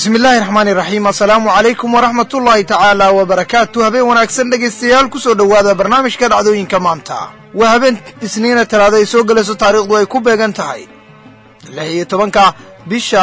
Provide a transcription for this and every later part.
bismi illaahi raxmaani raxiim assalaamu calaykum waraxmat ullaahi tacaala wabarakaatu habeen wanaagsan dhegaystayaal ku soo dhowaada barnaamijka dhacdooyinka maanta waa habeen isniina talaada ay soo gelayso taariikhdu ay ku beegan tahay lix iyo tobanka bisha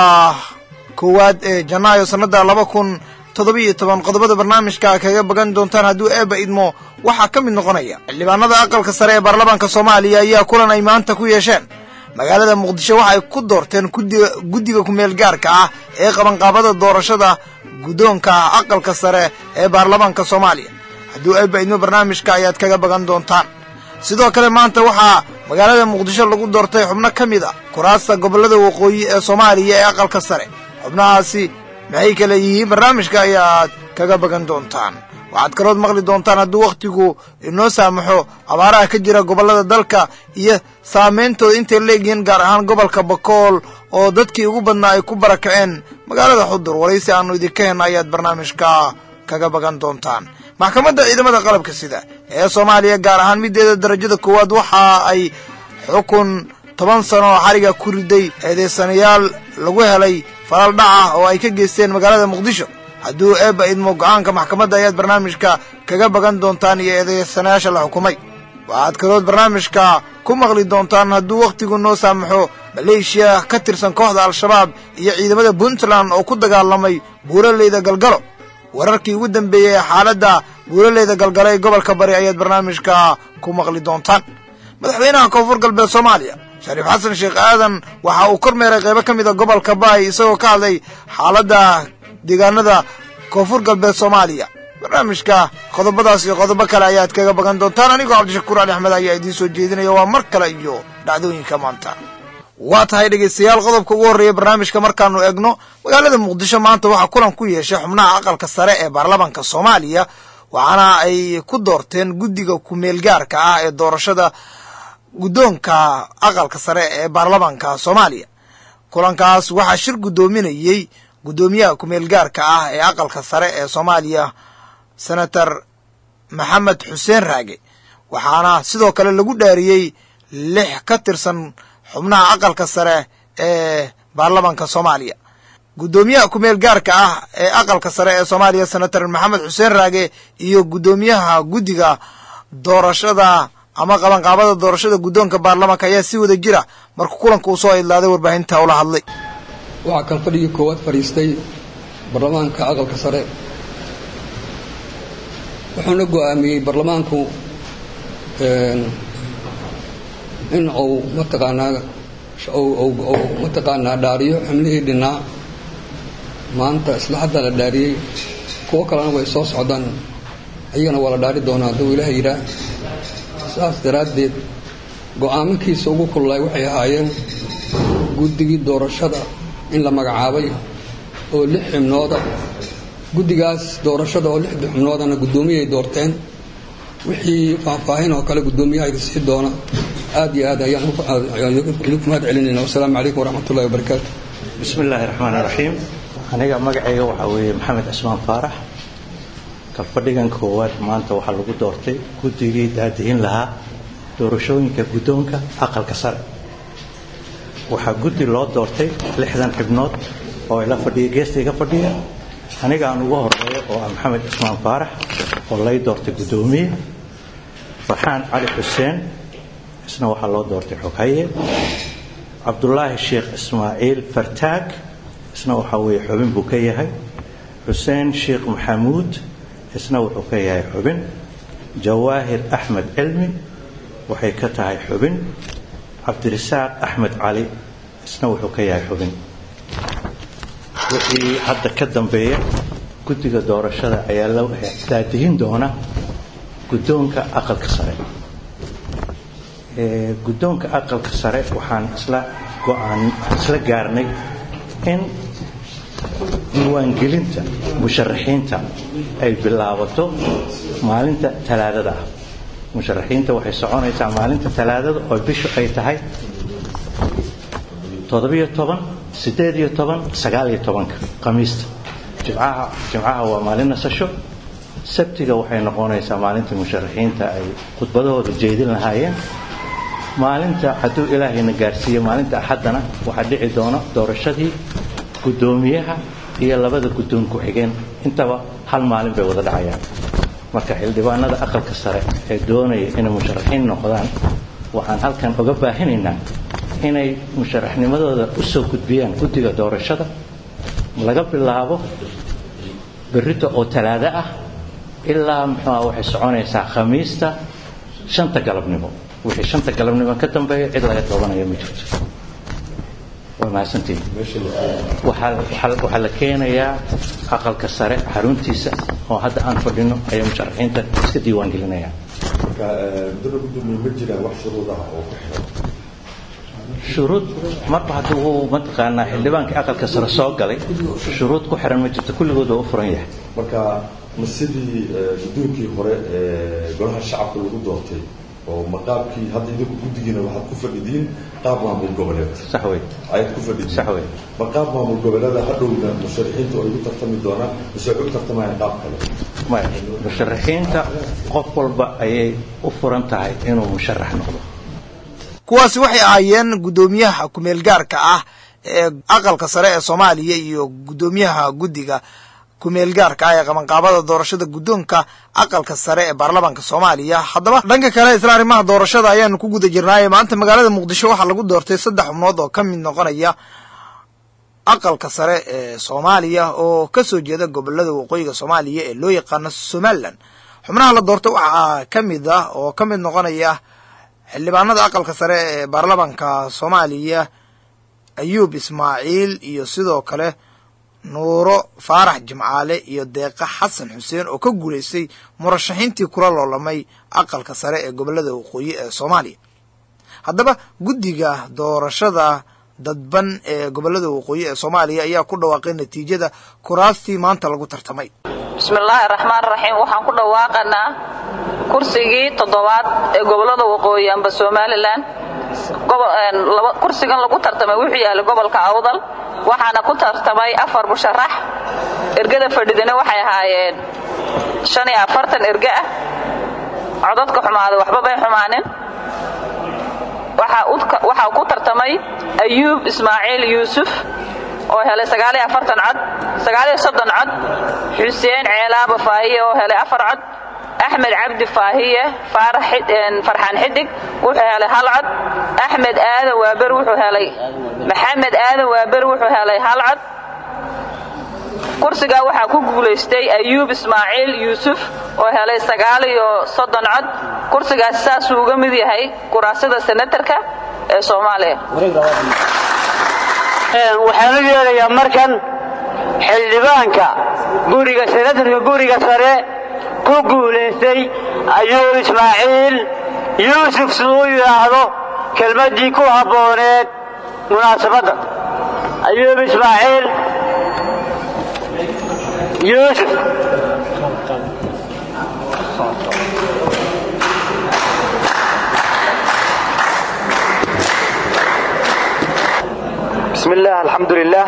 koowaad ee janaayo sannadda laba kun toddoba-iyo toban qodobada barnaamijka kaga bagan doontaan hadduu eebba idmo waxaa ka mid noqonaya xildhibaanada aqalka sare ee baarlamaanka soomaaliya ayaa kulan ay maanta ku yeesheen magaalada muqdisho waxay ku doorteen guddiga guddiga kumeel gaarka ah ee qabanqaabada doorashada guddoonka aqalka sare ee baarlamaanka soomaaliya hadduu eebba idmo barnaamijka ayaad kaga bagan doontaan sidoo kale maanta waxaa magaalada muqdisho lagu doortay xubno ka mid a kuraasta gobollada waqooyi ee soomaaliya ee aqalka sare xubnahaasi maxay kale yihiin barnaamijka ayaad kaga bagan doontaan waxaad kalood maqli doontaan hadduu wakhtigu inoo saamaxo abaaraha ka jira gobollada dalka iyo saameyntooda intay leegyihiin gaar ahaan gobolka bakool oo dadkii ugu badnaa ay ku barakaceen magaalada xudur waraysi aannu idinka henna ayaad barnaamijka kaga bagan doontaan maxkamadda ciidamada qalabka sida ee soomaaliya gaar ahaan middeeda darajada koowaad waxa ay xukun toban sano oo xariga ku riday eedeysanayaal lagu helay falal dhaca oo ay ka geysteen magaalada muqdisho hadduu eebba idmo go'aanka maxkamadda ayaad barnaamijka kaga bagan doontaan iyo eedeysanayaasha la xukumay waxaad kalood barnaamijka ku maqli doontaan hadduu wakhtigu noo saamaxo maleeshiya ka tirsan kooxda al-shabaab iyo ciidamada puntland oo ku dagaalamay buuraleyda galgalo wararkii ugu dambeeyey ee xaaladda buuraleyda galgalo ee gobolka bari ayaad barnaamijka ku maqli doontaan madaxweynaha koonfur galbeed soomaaliya shariif xasan sheekh aadan waxa uu kormeeray qaybo ka mid a gobolka baay isagoo ka hadlay xaaladda deegaanada koonfur galbeed soomaaliya barnaamijka qodobadaas iyo qodobo kale ayaad kaga bagan doontaan anigoo cabdishakuur ali axmed ayaa idiin soo jeedinaya waa mar kale iyo dhacdooyinka maanta waa tahay dhegaystayaal qodobka ugu horreeya barnaamijka markaanu egno magaalada muqdisho maanta waxaa kulan ku yeeshay xubnaha aqalka sare ee baarlamaanka soomaaliya waxaana ay ku doorteen guddiga kumeel gaarka ah ee doorashada guddoonka aqalka sare ee baarlamaanka soomaaliya kulankaas waxaa shir guddoominayey guddoomiyaha kumeel gaarka ah ee aqalka sare ee soomaaliya senator maxamed xuseen raage waxaana sidoo kale lagu dhaariyey lix ka tirsan xubnaha aqalka sare ee baarlamaanka soomaaliya guddoomiyaha kumeel gaarka ah ee aqalka sare ee soomaaliya senator maxamed xuseen raage iyo guddoomiyaha guddiga doorashada ama qabanqaabada doorashada guddoonka baarlamaanka ayaa si wada jira markuu kulanka uu soo idlaaday warbaahinta ula hadlay waxaa kan fadhigii koowaad fadhiistay baarlamaanka aqalka sare wuxuuna go'aamiyey baarlamaanku in uu mataqaanaa mataqaanaa dhaariyo xubnihii dhinnaa maanta isla hadda la dhaariyey kuwo kalena way soo socdaan ayagana waa la dhaari doonaa hadduu ilaah yidhaah saas daraaddeed go'aamankiisa ugu kululay waxay ahaayeen guddigii doorashada in la magacaabay oo lix xibnooda guddigaas doorashada oo lixda xubnoodana guddoomiyay doorteen wixii faahfaahin oo kale guddoomiyaha idisii doona aad iyo aad ayaan idinku mahad celinayna wasalaamu calaykum waraxmatullahi wabarakaatu bismi illaahi raxmaan iraxiim aniga magacayga waxaa weeye maxamed cismaan faarax kalfadhigan koowaad maanta waxaa lagu doortay guddigii daadihin lahaa doorashooyinka guddoonka aqalka sare waxaa guddi loo doortay lixdan xibnood oo ila fadhiya geesta iga fadhiya aniga aan ugu horeeyo oo ah maxamed cismaan faarax oo lay doortay guddoomiye farxaan cali xuseen isna waxaa loo doortay xoghaye cabdulaahi sheekh ismaaciil fartaag isna waxaa weeye xubin buu ka yahay xuseen sheekh maxamuud isna wuxuu ka yahay xubin jawaahir axmed cilmi waxay ka tahay xubin cabdirasaaq axmed cali isna wuxuu ka yahay xubin wixii hadda ka dambeeya guddiga doorashada ayaa la daadihin doona guddoonka aqalka sare guddoonka aqalka sare waxaan isla go-aan isla gaarnay in diiwaangelinta musharaxiinta ay bilaabato maalinta talaadada ah musharaxiinta waxay soconaysaa maalinta talaadada oo bishu ay tahay toddobiyo toban siddeed iyo toban sagaal iyo tobanka khamiista jimcaha jimcaha waa maalin nasasho sabtiga waxay noqonaysaa maalinta musharaxiinta ay khudbadahooda jeedin lahaayeen maalinta hadduu ilaahayna gaarsiiyo maalinta axaddana waxaa dhici doona doorashadii guddoomiyaha iyo labada guddoon ku-xigeen intaba hal maalin bay wada dhacayaan marka xildhibaanada aqalka sare ee doonaya inay musharaxiin noqdaan waxaan halkan oga baahinaynaa inay musharaxnimadooda u soo gudbiyaan guddiga doorashada laga bilaabo berrito oo talaado ah ilaa muxuuha waxay soconaysaa khamiista shanta galabnimo wixii shanta galabnimo ka dambeeya cid laga doobanayo ma jirto waa mahadsantiin waxaa la keenayaa aqalka sare xaruntiisa oo hadda aan fadhino ayaa musharaxiinta iska diiwaan gelinayaan marka dana gudoomiye ma jiraan wax shuruud ah oo ku xiran shuruud marba haddii uu mataqaanaa xildhibaankii aqalka sare soo galay shuruud ku xiran ma jirto kulligood waa u furan yahay marka ma sidii guddoonkii hore ee golaha shacabka lagu doortay oo maqaabkii hadda idinku guddigiina waxaad ku fadhidiin qaab maamul goboleed sax wey ayaad ku fadhidiin sax wey ma qaab maamul goboleeda hadhowna musharaxiintu ay ugu tartami doonaan mise waxay u tartamayaan qaab kale maya musharaxiinta qof walba ayay u furan tahay inuu musharax noqdo kuwaasi waxay ahaayeen guddoomiyaha kumeel gaarka ah ee aqalka sare ee soomaaliya iyo guddoomiyaha guddiga kumeel gaarka ah ee qabanqaabada doorashada guddoonka aqalka sare ee baarlamaanka soomaaliya haddaba dhanka kale isla arrimaha doorashada ayaanu ku guda jirnaaye maanta magaalada muqdisho waxaa lagu doortay saddex xubnood oo ka mid noqonaya aqalka sare ee soomaaliya oo ka soo jeeda gobolada waqooyiga soomaaliya ee loo yaqaano somalilan xubnaha la doortay waxaa ka mid ah oo ka mid noqonaya xildhibaanada aqalka sare ee baarlamaanka soomaaliya ayuub ismaaciil iyo sidoo kale nuuro faarax jimcaale iyo deeqa xasan xuseen oo ka guulaystay murashaxiintii kula loolamay aqalka sare ee gobolada waqooyi ee soomaaliya haddaba guddiga doorashada dadban ee gobolada waqooyi ee soomaaliya ayaa ku dhawaaqay natiijada kuraastii maanta lagu tartamay bismillaahi raxmaan raxiim waxaan ku dhawaaqanaa kursigii toddobaad ee gobolada waqooyi amba somalilan kursigan lagu tartamay wuxuu yahay gobolka awdal waxaana ku tartamay afar musharax ergada fadhidina waxay ahaayeen shan iyo afartan erge ah codadka xumaaday waxba bay xumaanin waxaa ku tartamay ayuub ismaaciil yuusuf oo helay sagaaliyo afartan cod sagaaliyo soddon cod xuseen ceelaaba faahiye oo helay afar cod axmed cabdi faahiye farxaan xidig wuxuu helay hal cod axmed aadan waaber wuxuu helay maxamed aadan waaber wuxuu helay hal cod kursigaa waxaa ku guulaystay ayuub ismaaciil yuusuf oo helay sagaal iyo soddon cod kursigaasi saasuu uga mid yahay kuraasada senatarka ee soomaaliya waxaan u yeelayaa markan xildhibaanka guriga senatarka guriga sare ku guulaystay ayuub ismaaciil yuusuf siduu yidhaahdo kelmaddii ku habbooneed munaasabadda ayuub ismaaciil yuusuf bismi illaah alxamdu lilaah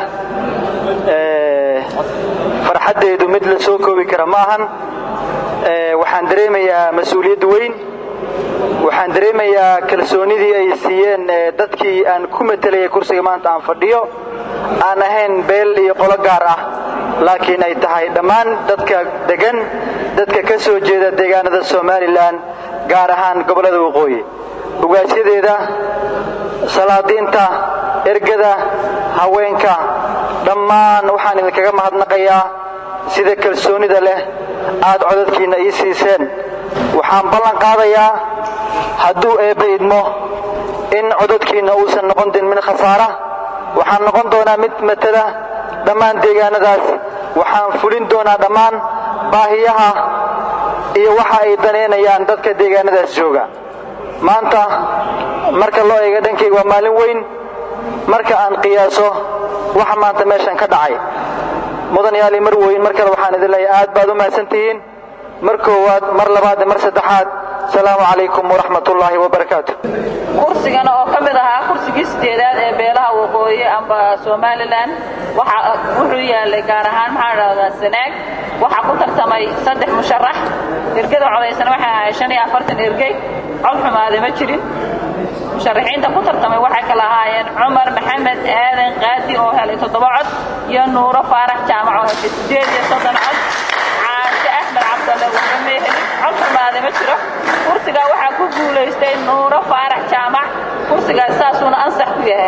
farxaddaydu mid la soo koobi kara ma ahan waxaan dareemayaa mas-uuliyad weyn waxaan dareemayaa kalsoonidii ay siiyeen dadkii aan ku matelaya kursiga maanta aan fadhiyo aan ahayn beel iyo qolo gaar ah laakiin ay tahay dhammaan dadka degan dadka ka soo jeeda deegaanada somalilan gaar ahaan gobollada waqooyi ugaasyadeeda salaadiinta ergada haweenka dhammaan waxaan idinkaga mahadnaqayaa sida kalsoonida leh aad codadkiinna ii siiseen waxaan ballan qaadayaa hadduu eebbe idmo in codadkiinna uusan noqon din mid khasaara waxaan noqon doonaa mid matala dhammaan deegaanadaas waxaan fulin doonaa dhammaan baahiyaha iyo waxa ay danaynayaan dadka deegaanadaas jooga maanta marka loo eega dhankayga waa maalin weyn marka aan qiyaaso waxa maanta meeshan ka dhacay mudan yaali mar weyn mar kale waxaan idin leeyahay aad baad u mahadsan tihiin mar koowaad mar labaad iyo mar saddexaad asalaamu calaykum waraxmat ullaahi wabarakaatu kursigana oo ka mid ahaa kursigii sideedaad ee beelaha waqooyi amba somalilan wuxuu yaalay gaar ahaan maxaa dhahdaa sanaag waxaa ku tartamay saddex musharax ergada codaysana waxay ahayd shan iyo afartan ergey cod xumaade ma jirin musharaxiinta ku tartamay waxay kala ahaayeen cumar maxamed aadan qaadi oo helay toddoba cod iyo nuuro faarax jaamac oo heshay sideed iyo soddon cod caashe axmed cabdalle waxba may helin cod xumaade ma jiro kursigaa waxaa ku guulaystay nuuro faarax jaamac kursigaas saasuuna ansax ku yahay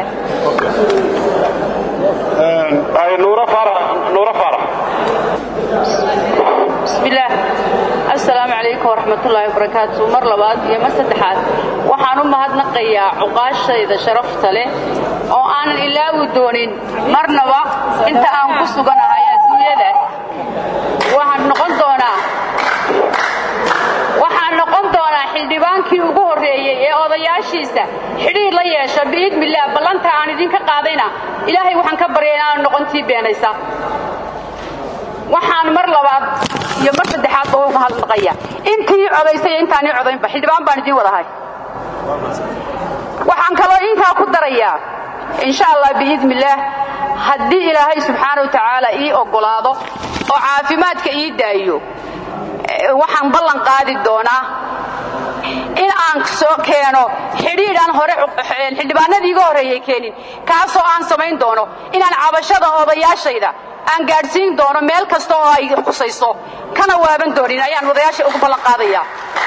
nuuro faarax nuuro faarax bismillaah assalaamu calaykum waraxmatullaahi wabarakaatu mar labaad iyo mar saddexaad waxaan u mahadnaqayaa cuqaashayda sharafta leh oo aanan ilaawi doonin marnaba inta aan ku suganahay adduunyada waxaan noqon doonaa waxaan noqon doonaa xildhibaankii ugu horreeyey ee odayaashiisa xidhiir la yeesha biidmillaah ballanta aan idinka qaadayna ilaahay waxaan ka baryay inaan noqontii beenaysa waxaan mar labaad iyo mar saddexaadba u mahadnaqaya intii codaysay iyo intaan ii codaynba xildhibaan baan idiin wadahay waxaan kaloo intaa ku darayaa insha allah biidnillaah haddii ilaahay subxaana wa tacaala ii oggolaado oo caafimaadka ii daayo waxaan ballan qaadi doonaa in aan soo keeno xidhiidhaan hore xildhibaanadii iga horreeyey keenin kaasoo aan samayn doono inaan cabashada odayaashayda aan gaadhsiin doono meel kasta oo ay khusayso kana waaban doonin ayaan odayaasha ugu ballan qaadayaa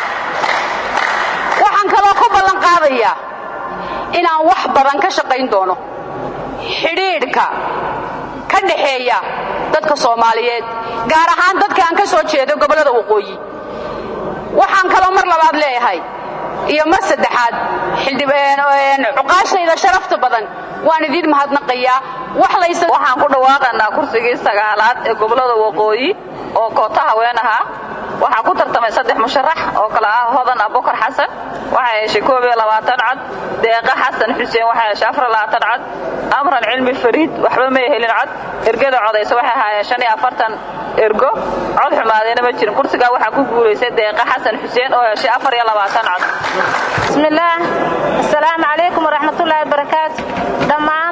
waxaan kaloo ku ballan qaadayaa inaan wax badan ka shaqayn doono xidhiidhka ka dhaxeeya dadka soomaaliyeed gaar ahaan dadka aan ka soo jeedo gobollada waqooyi waxaan kaloo mar labaad leeyahay iyo mar saddexaad cuqaashayda sharafta badan waan idiin mahadnaqayaa waxaan ku dhawaaqanaa kursigii sagaalaad ee gobollada waqooyi oo koota haween ahaa waxaa ku tartamay saddex musharax oo kale ah hodan abukar xasan waxay heshay koob iyo labaatan cod deeqa xasan xuseen waxay heshay afar iyo labaatan cod amran cilmi fariid waxba may helin cod ergada codaysa waxay ahaayeen shan iyo afartan ergo cod xumaadeyna ma jirin kursigaa waxaa ku guulaysay deeqa xasan xuseen oo heshay afar iyo labaatan cod bismillaah assalaamu calaykum waraxmatullaahi wabarakaatu dhammaan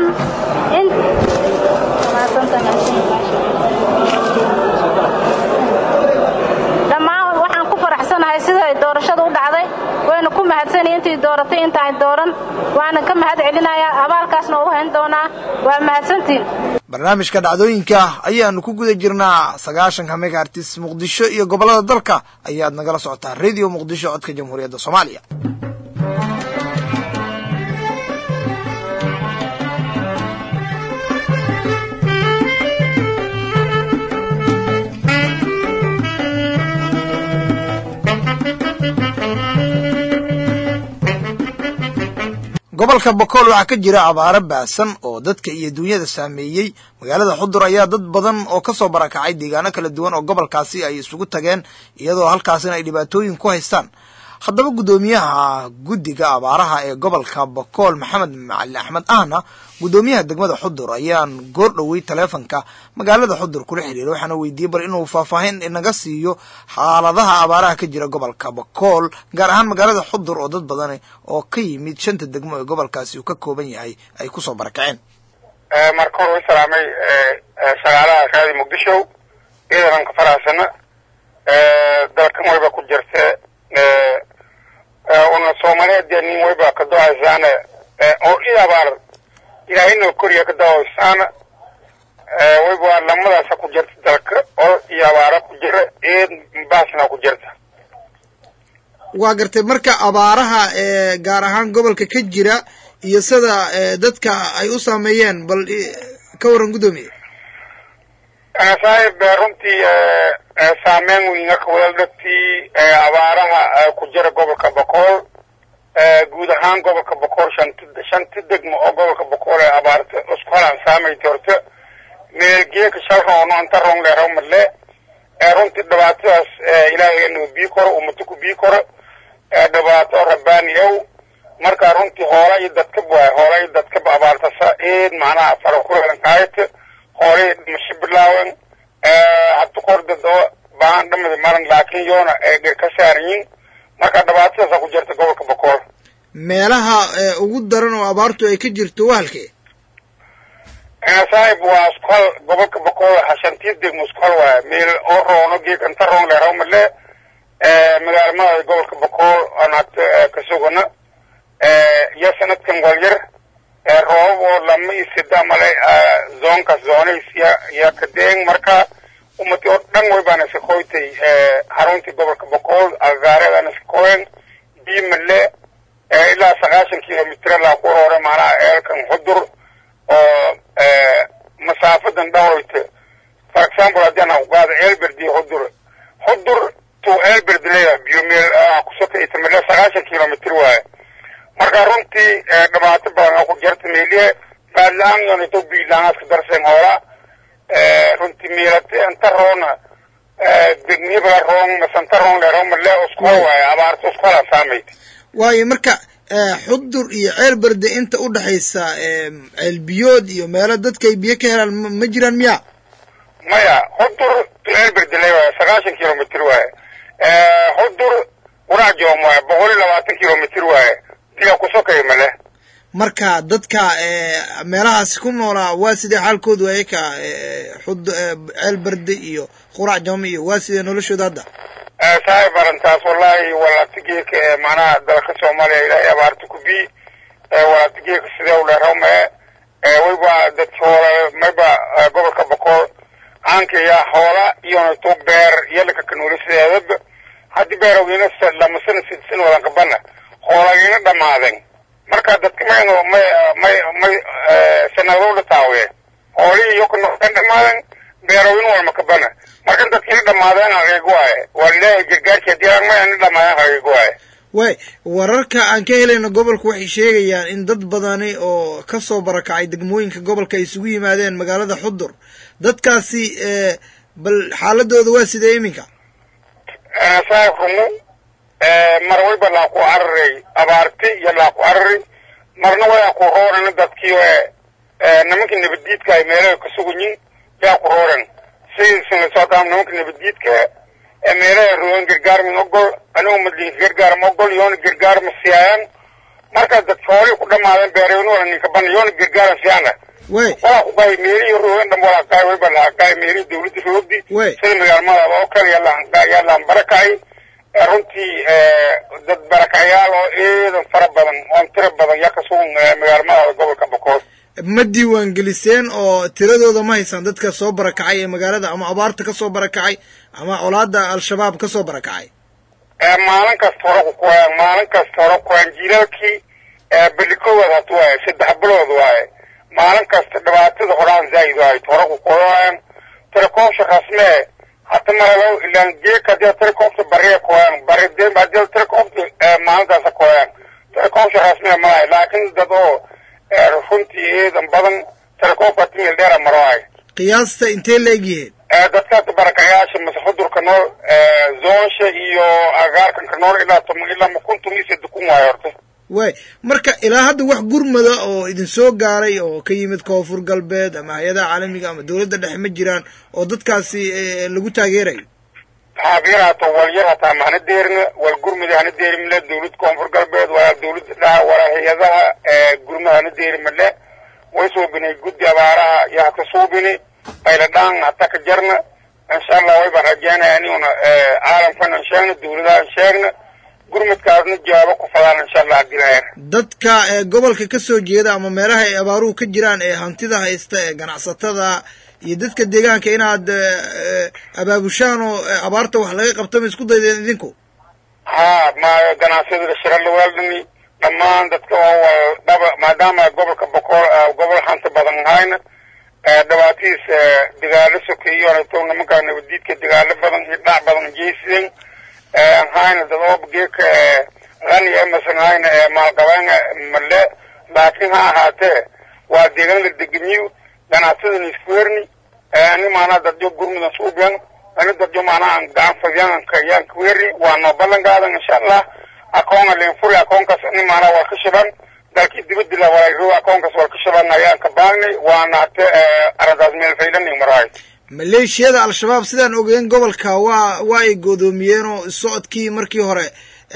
dhammaan waxaan ku faraxsanahay sida ay doorashada u dhacday wayna ku mahadsanay intii dooratay intaay dooran waana ka mahad celinayaa abaalkaasna u hayn doonaa waa mahadsantiin barnaamijka dhacdooyinka ayaanu ku guda jirnaa sagaashanka megaartis muqdisho iyo gobollada dalka ayaad nagala socotaa radio muqdisho codka jamhuuriyadda soomaaliya gobolka bokool waxaa ka jira abaaro baasan oo dadka iyo duunyada saameeyey magaalada xudur ayaa dad badan oo ka soo barakacay deegaano kala duwan oo gobolkaasi ay isugu tageen iyadoo halkaasina ay dhibaatooyin ku haystaan haddaba guddoomiyaha guddiga abaaraha ee gobolka bokool maxamed macalin axmed ahna guddoomiyaha degmada xudur ayaan goor dhowey taleefonka magaalada xudur kula xiriiray waxaana weydiiyey bal inuu faahfaahin inaga siiyo xaaladaha abaaraha ka jira gobolka bokool gaar ahaan magaalada xudur oo dad badan oo ka yimid shanta degmo ee gobolkaasi uu ka kooban yahay ay kusoo barakaceen marka hore u salaamay shaqaalaha raadi muqdisho iidanan ka faraxsana dalkan wayba ku jirta una soomaaliyeed nin wayba ka do-aysaana oo i abaar ilaahayna koriya ka do-aysaana wayba lamadaasa ku jirta dalka oo iyo abaara ku jira eed baasna ku jirta waa gartay marka abaaraha ee gaar ahaan gobolka ka jira iyo sida dadka ay u saameeyeen bal ka warran guddoomiye saaxiib runtii saameyn weyna ka wada dhagtii abaaraha ku jira gobolka bokool guud ahaan gobolka bokool shant shanti degmo oo gobolka bokool ee abaarta isku halaan saamayta horta meelgeeka shalroono inta roon leeraw madle runtii dhibaatadaas ilaahayna bii koro ummata ku bii koro dhibaato rabbaani ow marka runtii hoola iyo dadkaba waay hoola iyo dadkaba abaartasa eed macnaha fara ku helan kaayata hoolay dhimasho bilaawen hadda kordad oo baan dhamada maran laakiin yoona ay ka saaran yihin marka dhibaatadaasa ku jirta gobolka bokool meelaha ugu daran oo abaartu ay ka jirto waa halkee saaxib waa iskuhal gobolka bokool hashantii degmo iskuhal waaya meel oo roono geeg inta roon leeraw madle magaalmada gobolka bokool aan hadda ka sugana iyo sanadkan walyar roobab oo lama isida male zoonkaas zoonays ya ya kadeeng marka umati oo dhan way baana iskakoytay xaruntii gobolka boqol agaareedana iskakoyen biimale ilaa sagaashan kilomitr laa ku roore macnaha eelkan xudur oo masaafadan dhahoyta for example haddii aan ugaado eelberdi xudur xudur to eelberd leya biomeel kusota itamale sagaashan kilomitr waaye marka runtii dhibaato badan oo ku jirta meelihe baadla-aan yonito biilaanaaska darseen hoola runtii meelate anta roona degmiyabala roon masanta roon le roon male uskuwa waaye abaarta uskuhala saamayd waayo marka xudur iyo ceel berde inta u dhexaysa ceel biyood iyo meelo dadka ay biyo ka helaan ma jiraan miya maya xudur to ceel berdele waaye sagaashan kilomitr waaye xudur warajoom waaye boqol iyo labaatan kilomitr waaye diya kusokay male marka dadka meelahaasi ku noolaa waa sidee xaalkoodu waaye ka xud ceel berde iyo qurac jama iyo waa sidee noloshooda hadda saaxib arrintaas wallahi walaatigeeka ee macnaha dalka soomaaliya ilaahay abaarta ku bi walaatigeeka sidee u dheerame wayba dadki hoola mayba gobolka boqol aankaya hoola iyonto beer yalaka kanuuli sideedaba haddii beerowgiina lamasana sidsin wadan qabana hoolagiina dhamaaden marka dadka mayno may may may sanadowdha taawiye hoolihii iyo kanookan dhamaaden beerowin walma kabana marka dadkiina dhamaadeen haqiiq waaye waa ilaahay gargaarki haddii aan may ani dhamaadeen haqiiq waaye way wararka aan ka helayno gobolka waxay sheegayaan in dad badani oo ka soo barakacay degmooyinka gobolka ay isugu yimaadeen magaalada xudur dadkaasi bal xaaladooda waa sidee iminka saaxib rumo mar wayba laa ku cararay abaarti iyo laa ku carari marna wayaa ku rooran dadkii nimankii nabaddiidka ay meelaha ka suganyin yaa ku rooran sidiisina sootaa nimanka nabaddiidka ee meelaha roogan gargaar min ogol anigu madlinka gargaar ma ogol yoona gargaar ma siiyaayan marka dadki hoolii ku dhamaadeen beerewni wala ninka bana yoona gargaara siyaana way walaa ku qaay meelihii roogan dhan walaa qaay wayba laha qaay meelihii dawladda roogdi Way. sida magaalmadaaba oo kale yalaan yaalaan barakacay runtii dad barakacyaal oo eedan fara badan oon tiro badan yaa ka sugan magaalmadaada gobolka bokool ma diiwaan geliseen oo tiradooda ma haysaan dadka soo barakacay ee magaalada ama abaarta ka soo barakacay ama colaada al-shabaab ka soo barakacay maalin kasta hore ku kuwayaan maalin kasta hore kuwayaan jiilaalkii belikowaad hatu waaye saddex bilood waaye maalin kasta dhibaatada horaan zaa'id waaye hore ku kuwayaan telekoomsha rasmee hata maralow ilaan geeka hadii telekoomta bariya kuwayaan bari de hadii telekoomta maalintaasa kuwayaan telekoomsha rasmee malahay laakiin dad oo runtii eedan badan telekoomka timil dheera maro waaye qiyaasta intee la egyihiin dadkaas barakayaasha mase xudurka nool zoonsha iyo agaarkanka nool ilaa toban ilaa makuntum iyo sadde kun waayo horta way marka ilaa hadda wax gurmada oo idin soo gaaray oo ka yimid koonfur galbeed ama hay-adaha caalamiga ama dowladda dhexe ma jiraan oo dadkaasi lagu taageerayo habeer hata walyar hataa mahana deerina wal gurmada hana deeri male dawlad koonfur galbeed walaa dawladda dhaha walaa hay-adaha gurmada hana deeri male way suubinay guddi abaaraha iyo haka suubini bayladhaan hata ka jarna insha allah way baan rajeynaya aniguna caalamkana sheegna dawladahan sheegna gurmadkaasna jawaabo ku fadaan insha allah dilaayar dadka ee gobolka ka soo jeeda ama meelaha ay abaaruhu ka jiraan ee hantida haysta ee ganacsatada iyo dadka deegaanka inaad abaabushaan oo abaarta wax laga qabto ma isku daydeen idinku ha ma ganacsiyada shira laweeldhani dhammaan dadka oo dhaba maadaama gobolka boqol gobol hanta badan hayna dhibaatadiis dagaalo sokeeyo to nimankaa nabadiidka dagaalo badan iyo dhac badan jeysideen hayna dad oo geeka qani emasan hayna maalqabeena male laakiin ha ahaatee waa deegaanka degemiyo ganacsadana isku herni ani maanaa dadyo gurmudan suubiyan ani dadyo maanaa gacan fadyanka yaan ku herni waa noo ballan qaadan insha allah akoonga leenfuri akoonkaas ani maanaa waa ka shiban dalkii dibaddi la walaa akoonkaas waa ka shiban ayaan ka baagnay waana hate arrintaas meel faylanay marahay maleeshiyada al-shabaab sidaan ogeyn gobolka waa waa ay goodoomiyeen oo socodkii markii hore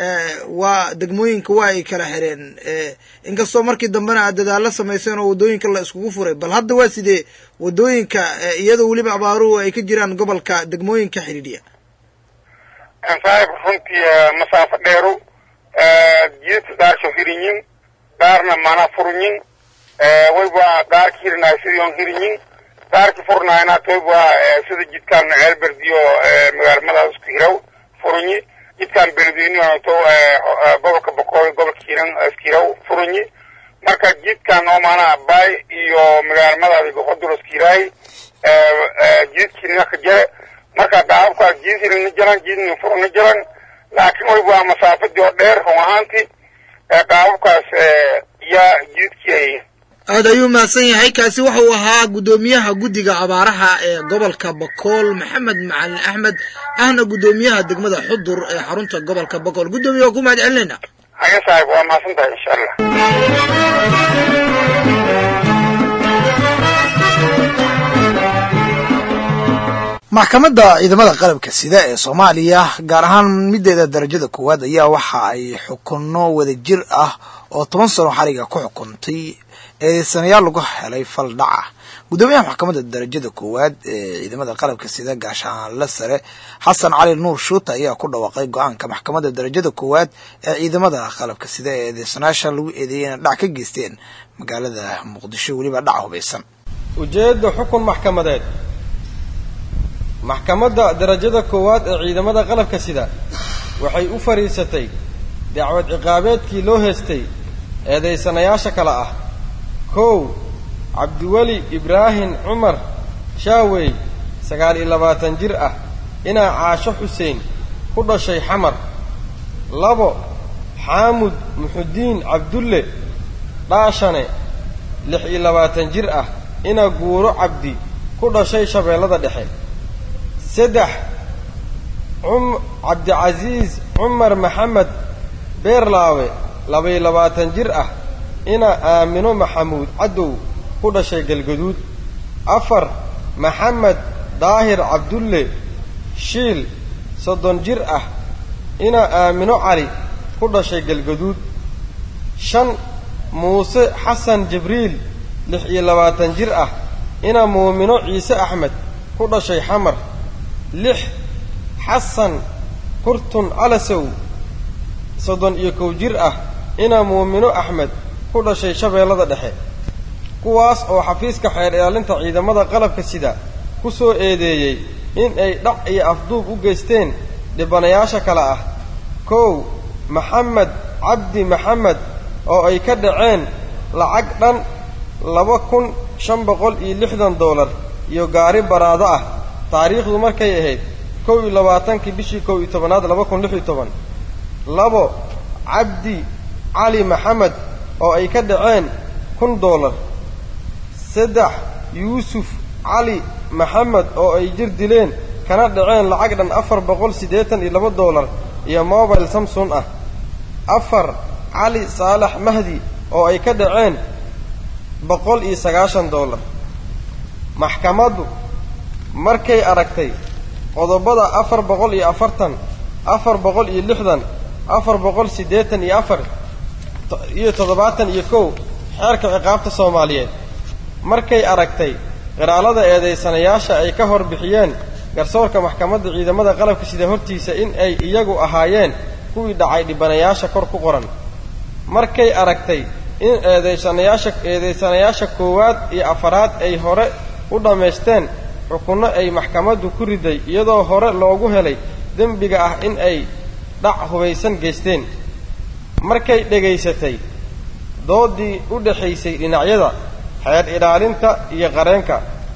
waa degmooyinka waa ay kala xireen inkastoo markii dambena aad dadaalo samayseen oo waddooyinka la iskugu furay bal hadda waa sidee waddooyinka iyadoo weliba abaaruhu ay ka jiraan gobolka degmooyinka xidhiidhiya saaxib runtii masaafo dheeru jidadka daarsho hirinyin qaarna mana furnyin wayba qaarki hirinaay sidii on hirinyin qaarki furnaayna toyba sida jidkan ceelberdiyo magaalmadaas isku hiraw furunyi jidkan beledweyne to gobolka boqol gobolka hiran isku hiraw furunyi marka jidkan oo maanaa bay iyo magaalmadaadi goxodur isku hiraay jidkina ka jare marka daababkaas jid hirina jaran jidna furna jaran laakiin wayba masaafadii oo dheer run ahaantii qaababkaas yaa jidkii aad ayuu mahadsan yahay kaasi waxa uu ahaa guddoomiyaha guddiga abaaraha ee gobolka bakool maxamed macalin axmed ahna guddoomiyaha degmada xudur ee xarunta gobolka bakool guddoomiya waa ku mahad celinayna haya saaxib waa mahadsan tahay insha allah maxkamadda ciidamada qalabka sida ee soomaaliya gaar ahaan mideeda darajada koowaad ayaa waxa ay xukunno wadajir ah oo toban sano xariga ku xukuntay eedeysanayaal lagu helay fal dhaca guddoomiyaha maxkamadda darajada koowaad ee ciidamada qalabka sida gaashaanle sare xasan cali nuur shuuta ayaa ku dhawaaqay go-aanka maxkamadda darajada koowaad ee ciidamada qalabka sida ee eedeysanayaasha lagu eedeeyay inay dhac ka geysteen magaalada muqdisho weliba dhac hubaysan ujeedda xukun maxkamadeed maxkamadda darajada koowaad ee ciidamada qalabka sida waxay u fadhiisatay dacwad ciqaabeedkii loo heestay eedaysanayaasha kale ah kow cabdiweli ibraahim cumar shaawey sagaal iyo labaatan jir ah inaa caasho xuseen ku dhashay xamar labo xaamud muxudiin cabdulle dhaashane lix iyo labaatan jir ah inaa guuro cabdi ku dhashay shabeellada dhexe saddex um cabdicasiis cumar maxamed beerlaawe labaiyo labaatan jir ah inaa aamino maxamuud cadow ku dhashay galgaduud afar maxamed daahir cabdulle shiil soddon jir ah inaa aamino cali ku dhashay galgaduud shan muuse xasan jibriil lix iyo labaatan jir ah inaa muumino ciise axmed ku dhashay xamar lix xasan kurtun calasow soddon iyo kow jir ah inaa muumino axmed ku dhashay shabeellada dhexe kuwaas oo xafiiska xeer ilaalinta ciidamada qalabka sida ku soo eedeeyey in ay dhac iyo afduub u geysteen dhibanayaasha kale ah kow maxamed cabdi maxamed oo ay ka dhaceen lacag dhan laba kun shan boqol iyo lixdan doolar iyo gaari baraado ah taariikhdu markay ahayd kow iyo labaatankii bishii kow iyo tobanaad laba kun lix iyo toban labo cabdi cali maxamed oo ay ka dhaceen kun doolar saddex yuusuf cali maxamed oo ay jir dileen kana dhaceen lacag dhan afar boqol siddeetan iyo laba doolar iyo mobile samson ah afar cali saalax mahdi oo ay ka dhaceen boqol iyo sagaashan doolar maxkamaddu markay aragtay qodobada afar boqol iyo afartan afar boqol iyo lixdan afar boqol siddeetan iyo afar iyo toddobaatan iyo kow xeerka ciqaabta soomaaliyeed markay aragtay qiraalada eedaysanayaasha ay ka hor bixiyeen garsoorka maxkamadda ciidamada qalabka sida hortiisa in ay iyagu ahaayeen kuwii dhacay dhibanayaasha kor ku qoran markay aragtay in eedaysanayaasha eedaysanayaasha koowaad iyo afaraad ay hore u dhammaysteen xukunno ay maxkamaddu ku riday iyadoo hore loogu helay dembiga ah in ay dhac hubaysan geysteen markay dhegaysatay doodii u dhexaysay dhinacyada xeer ilaalinta iyo qareenka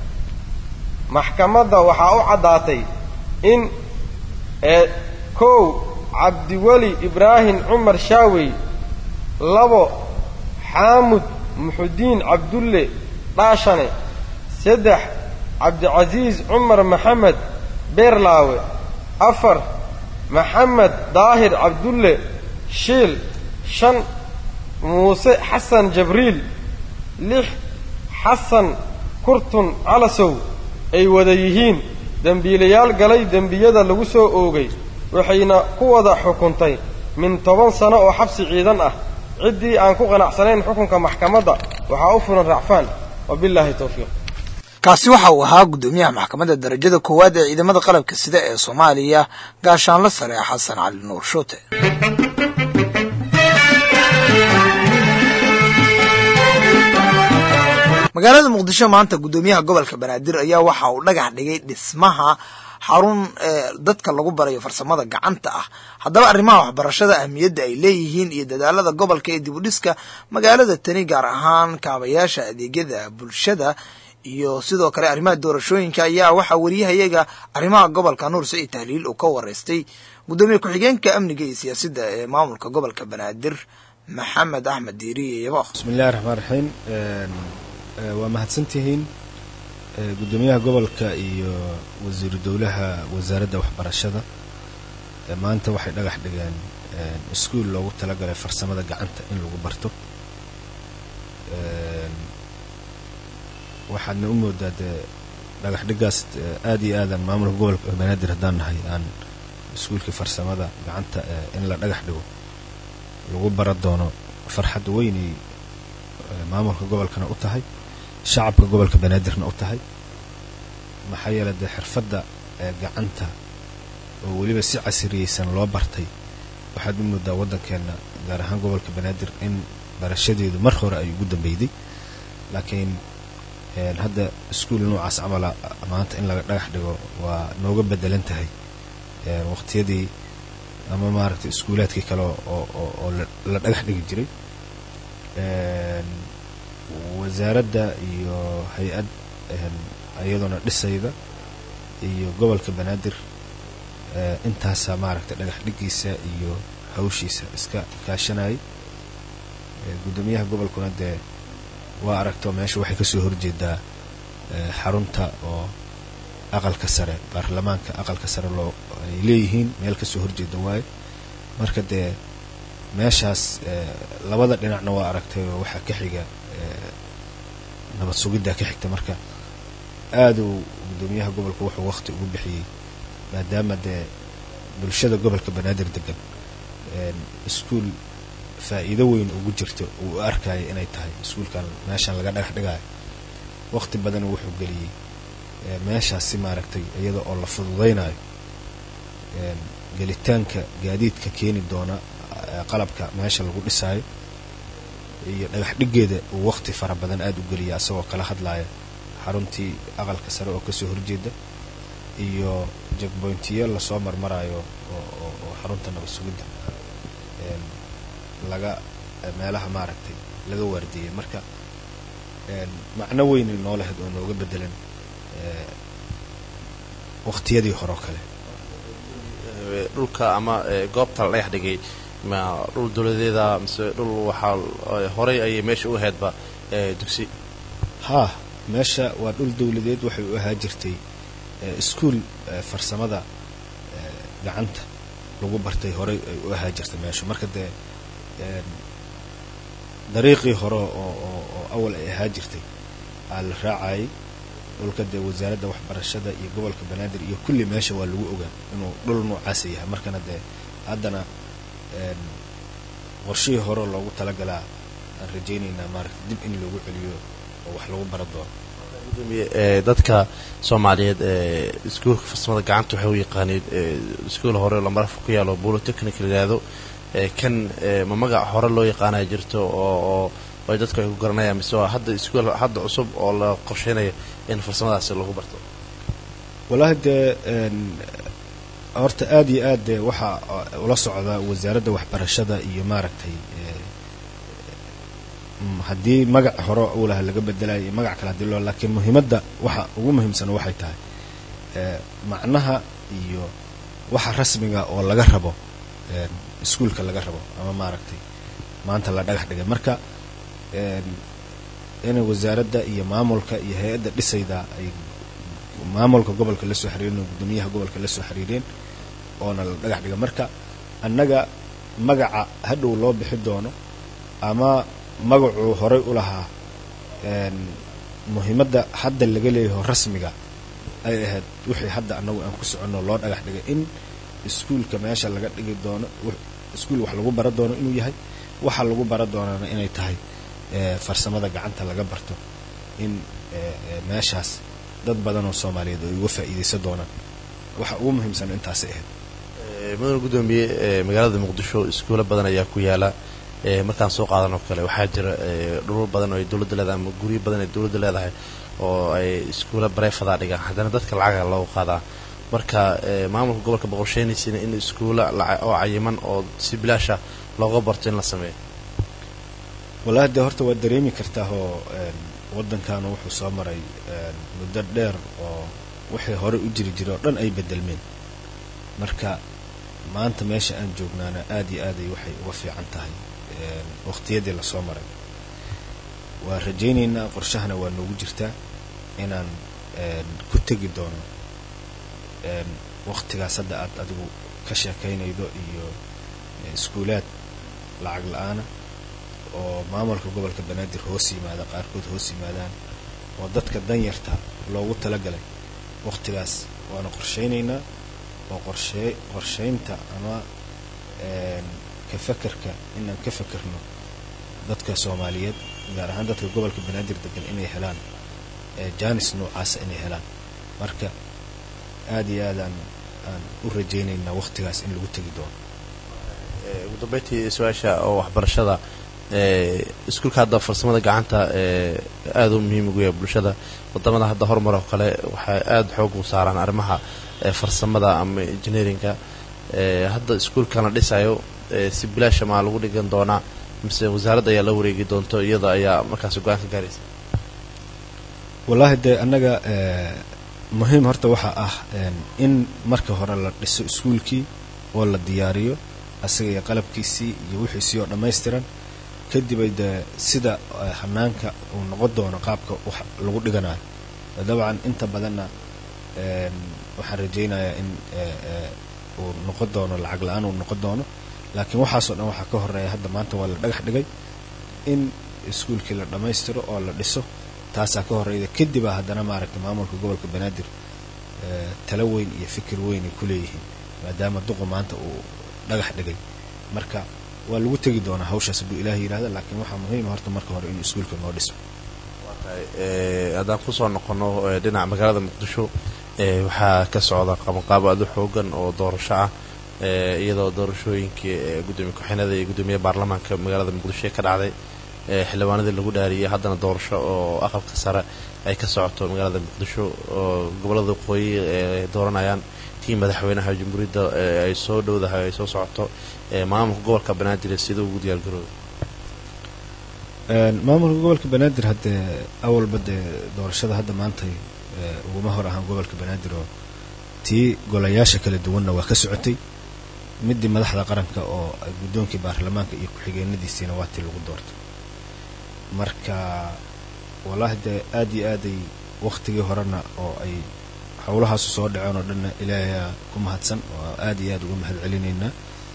maxkamadda waxaa u caddaatay in ee kow cabdiweli ibraahim cumar shaawey labo xaamud muxudiin cabdulle dhaashane saddex cabdicasiis cumar maxamed beerlaawe afar maxamed daahir cabdulle shiil shan muuse xasan jabriil lix xasan kurtun calasow ay wada yihiin dembiilayaal galay dembiyada lagu soo oogay waxayna ku wada xukuntay min toban sano oo xabsi ciidan ah ciddii aan ku qanacsanayn xukunka maxkamadda waxaa u furan racfaan wabillaahi towfiiq kaasi waxa uu ahaa guddoomiyaha maxkamadda darajada koowaad ee ciidamada qalabka sida ee soomaaliya gaashaanla sare xasan cali nuur shuute magaalada muqdisho maanta guddoomiyaha gobolka banaadir ayaa waxa uu dhagax dhigay dhismaha xarun dadka lagu barayo farsamada gacanta ah haddaba arrimaha waxbarashada ahmiyadda ay leeyihiin iyo dadaalada gobolka ee dib u dhiska magaalada tani gaar ahaan kaabayaasha adeegyada bulshada iyo sidoo kale arrimaha doorashooyinka ayaa waxaa wariyahayaga arrimaha gobolka nuur saciid tahliil uu ka wareystay guddoomiye ku-xigeenka amniga iyo siyaasadda ee maamulka gobolka banaadir maxamed axmed diiriye yabo bismillahi raxmaan raxiim waa mahadsantihiin guddoomiyaha gobolka iyo wasiiru dowlaha wasaaradda waxbarashada maanta waxay dhagax dhigeen iskuul loogu talagalay farsamada gacanta in lagu barto waxaadna u moodaa dee dhagax dhigaas aad iyo aadan maamulka gobolka banaadir haddaan nahay aan iskuulkii farsamada gacanta in la dhagax dhigo lagu bara doono farxad weynay maamulka gobolkana u tahay shacabka gobolka banaadirna u tahay maxaa yeele dee xirfadda gacanta oo weliba si casiriyeysan loo bartay waxaad u moodaa waddankeenna gaar ahaan gobolka banaadir in barashadeedu mar hore ay ugu dambeyday laakiin hadda iskuul noocaas camala maanta in laga dhagax dhigo waa nooga bedelan tahay waqtiyadii ama maaragtay iskuulaadkii kale oo la dhagax dhigi jiray wasaaradda iyo hay-ad iyaduna dhisayda iyo gobolka banaadir intaasaa maaragtay dhagax dhigiisa iyo hawshiisa iska kaashanayay guddoomiyaha gobolkuna dee waa aragto meesha waxay kasoo horjeedaa xarunta oo aqalka sare baarlamaanka aqalka sare loo ay leeyihiin meel kasoo horjeeda waaye marka dee meeshaas labada dhinacna waa aragtay oo waxaa ka xiga nabad sugiddaa ka xigta marka aaduu guddoomiyaha gobolka wuxuu waqti ugu bixiyey maadaama dee bulshada gobolka banaadir degan iskuul faa'iido weyn ugu jirto uu u arkaya inay tahay iskuulkan meeshan laga dhagax dhigaayo waqti badan wuxuu geliyey meeshaas si maaragtay iyada oo la fududaynayo gelitaanka gaadiidka keeni doona qalabka meesha lagu dhisaayo iyo dhagax dhigeeda uu waqti fara badan aada u geliya asagoo kala hadlaya xaruntii aqalka sare oo kasoo horjeeda iyo jagboyntiyo lasoo marmarayo oo xarunta nabad sugidda laga meelaha maaragtay laga waardiyey marka macno weyn noo lahayd oo nooga bedelan waqtiyadii hore oo kale dhulka ama goobta la dhagax dhigay ma dhul dowladeeda mise dhul waxaa horey ayay meesha u ahaydba dugsi haa meesha waa dhul dowladeed waxay u ahaa jirtay iskuul farsamada gacanta lagu bartay horey ay u ahaa jirtay meesha marka dee dariiqii hore oo oo awal ay ahaa jirtay aa la raacayay dhulka dee wasaaradda waxbarashada iyo gobolka banaadir iyo kulli meesha waa lagu ogaa inuu dhul noocaasa yahay markana dee haddana qorshihii hore loogu talagalaa aan rajaynaynaa maaragta dib in loogu celiyo oo wax lagu bara doono dadka soomaaliyeed ee iskuulka farsamada gacanta waxay u yaqaaneen iskuul hore lamarafka ku yaalo bolotechnic la yidhaahdo kan ma magac hore loo yaqaanaya jirto oo ay dadku ay ku garanayaan mise waa hadda iskuul hadda cusub oo la qorsheynayo in farsamadaasi lagu barto wallaahi dee horta aada iyo aad dee waxaa ula socda wasaaradda waxbarashada iyo maaragtay haddii magac hore uu laha laga bedelayo iyo magac kale hadii loo laakiin muhiimadda waxa ugu muhiimsan waxay tahay macnaha iyo waxa rasmiga oo laga rabo iskuulka laga rabo ama maaragtay maanta la dhagax dhigay marka inay wasaaradda iyo maamulka iyo hay-adda dhisayda ay maamulka gobolka la soo xiriireen oo guddoomiyaha gobolka la soo xiriireen oona la dhagax dhigay marka annaga magaca hadhow loo bixi doono ama magacuu horay u lahaa muhiimadda hadda laga leeyaho rasmiga ay ahayd wixii hadda annagu aan ku soconno loo dhagax dhigay in iskuulka meesha laga dhigi doono iskuul wax lagu bara doono inuu yahay waxa lagu bara doonana inay tahay farsamada gacanta laga barto in meeshaas dad badan oo soomaaliyeed ay uga faa'iidaysan doonaan waxa ugu muhiimsan intaasay ahayd mudane guddoomiye magaalada muqdisho iskuulo badan ayaa ku yaala markaan soo qaadan oo kale waxaa jira dhulal badan oo ay dowladda leedahay ama guryo badan ay dowladda leedahay oo ay iskuula bareefadaa dhigaan haddana dadka lacaga loogu qaadaa marka maamulka gobolka boqorsheynaysiina in iskuula oo cayiman oo si bilaasha looga barto in la sameeyo wallaahi dee horta waad dareemi kartaa oo waddankaanu wuxuu soo maray muddo dheer oo wixii hore u jiri jiray oo dhan ay bedelmeen marka maanta meesha aan joognaana aad iyo aaday waxay uga fiican tahay waqtiyadii lasoo maray waa rajaynaynaa qorshahana waa noogu jirtaa inaan ku tegi doono waqtigaas hadda aad adigu ka sheekaynaydo iyo iskuulaad lacag la-aana oo maamulka gobolka banaadir hoos yimaada qaarkood hoos yimaadaan oo dadka danyarta loogu talagalay waqtigaas waana qorshaynaynaa oo qorshee qorshaynta ama ka fakerka inaan ka fakerno dadka soomaaliyeed gaar ahaan dadka gobolka banaadir degan inay helaan janis noocaasa inay helaan marka aada iyo aad aan aan u rajaynaynaa waqtigaas in lagu tegi doono ugu dambeyntii su-aasha oo waxbarashada iskuulka hadda farsamada gacanta aada u muhiim ugu yahay bulshada wadamada hadda horumar oo kale waxay aada xoog u saaraan arrimaha farsamada ama engineeringa hadda iskuulkan la dhisayo si bilaasha maa lagu dhigan doonaa mise wasaaradda ayaa la wareegi doonto iyada ayaa markaas go-aan ka gaaraysa wallaahi dee annaga muhiim horta waxaa ah in marka hore la dhiso iskuulkii oo la diyaariyo asaga iyo qalabkiisii iyo wixiisii oo dhammaystiran kadibay dee sida hanaanka uu noqon doono qaabka wax lagu dhiganayo dabcan inta badanna waxaan rajaynayaa in uu noqon doono lacag la-aan uu noqon doono laakiin waxaasoo dhan waxaa ka horeeya hadda maanta waa la dhagax dhigay in iskuulkii la dhammaystiro oo la dhiso taasaa ka horeyda kadibaa haddana maaragtay maamulka gobolka banaadir talo weyn iyo fikir weyn ay ku leeyihiin maadaama duqu maanta uu dhagax dhigay marka waa lagu tegi doonaa hawshaas hadduu ilaaha yidhahda laakiin waxaa muhiima horta marka hore in iskuulka noo dhismo haddaan kusoo noqono dhinaca magaalada muqdisho waxaa ka socda qabanqaabo aada u xoogan oo doorasho ah iyadoo doorashooyinkii gudoomiye ku-xinada iyo gudoomiyaha baarlamaanka magaalada muqdisho ka dhacday xildhibaanadii lagu dhaariyay haddana doorasho oo aqalka sare ay ka socoto magaalada muqdisho oo gobolada waqooyi ay dooranayaan tii madaxweynaha jamhuuriyadda ay soo dhowdahay ay soo socoto maamulka gobolka banaadir sida ugu diyaargarooda maamulka gobolka banaadir haddee awalba dee doorashada hadda maantay uguma hor ahaan gobolka banaadir oo tii golayaasha kala duwanna waa ka socotay midii madaxda qaranka oo guddoonkii baarlamaanka iyo ku-xigeenadiisiina waa tii lagu doortay marka wallaahi dee aad iyo aaday waktigii horena oo ay howlahaasu soo dhaceen oo dhanna ilaahayaa ku mahadsan oo aad iyo aad uga mahad celinaynaa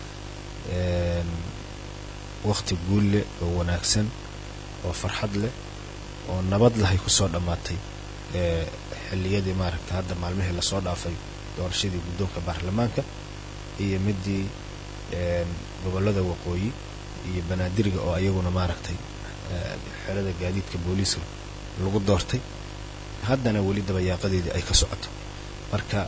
wakti guul leh oo wanaagsan oo farxad leh oo nabad lahay kusoo dhammaatay xilliyadii maaragta hadda maalmihii lasoo dhaafay doorashadii guddoonka baarlamaanka iyo midii gobollada waqooyi iyo banaadiriga oo ayaguna maaragtay xerada gaadiidka booliiska lagu doortay haddana weli dabayaaqadeedii ay ka socoto marka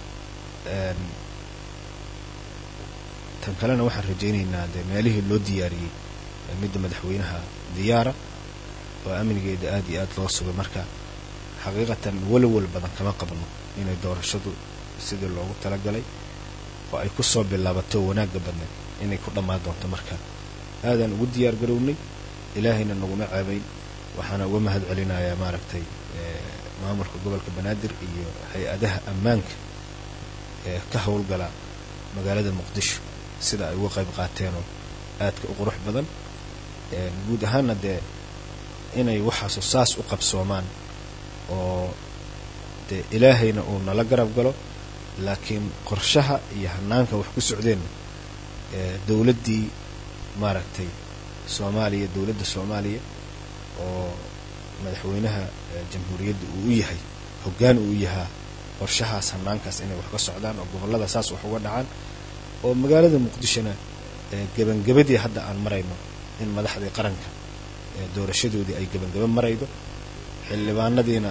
tan kalena waxaan rajaynaynaa dee meelihii loo diyaariyey midda madaxweynaha diyaara oo amnigeeda aad iyo aad loo sugay marka xaqiiqatan walwal badan kama qabno inay doorashadu sidii loogu talagalay oo ay ku soo bilaabato wanaagga badneed inay ku dhammaan doonto marka aadaan ugu diyaar garownay ilaahayna naguma ceebayn waxaana uga mahad celinayaa maaragtay maamulka gobolka banaadir iyo hay-adaha ammaanka ee ka howlgala magaalada muqdisho sida ay uga qayb qaateenoo aadka u qurux badan guud ahaanna dee inay waxaasu saas u qabsoomaan oo dee ilaahayna uu nala garab galo laakiin qorshaha iyo hanaanka wax ku socdeenna dowladdii maaragtay soomaaliya dowladda soomaaliya oo madaxweynaha jamhuuriyadda uu u yahay hoggaan uu u yahaa qorshahaas hanaankaas inay wax ka socdaan oo gobollada saas wax uga dhacaan oo magaalada muqdishona gebangabadii hadda aan marayno in madaxdii qaranka doorashadoodii ay gebangaba maraydo xildhibaanadiina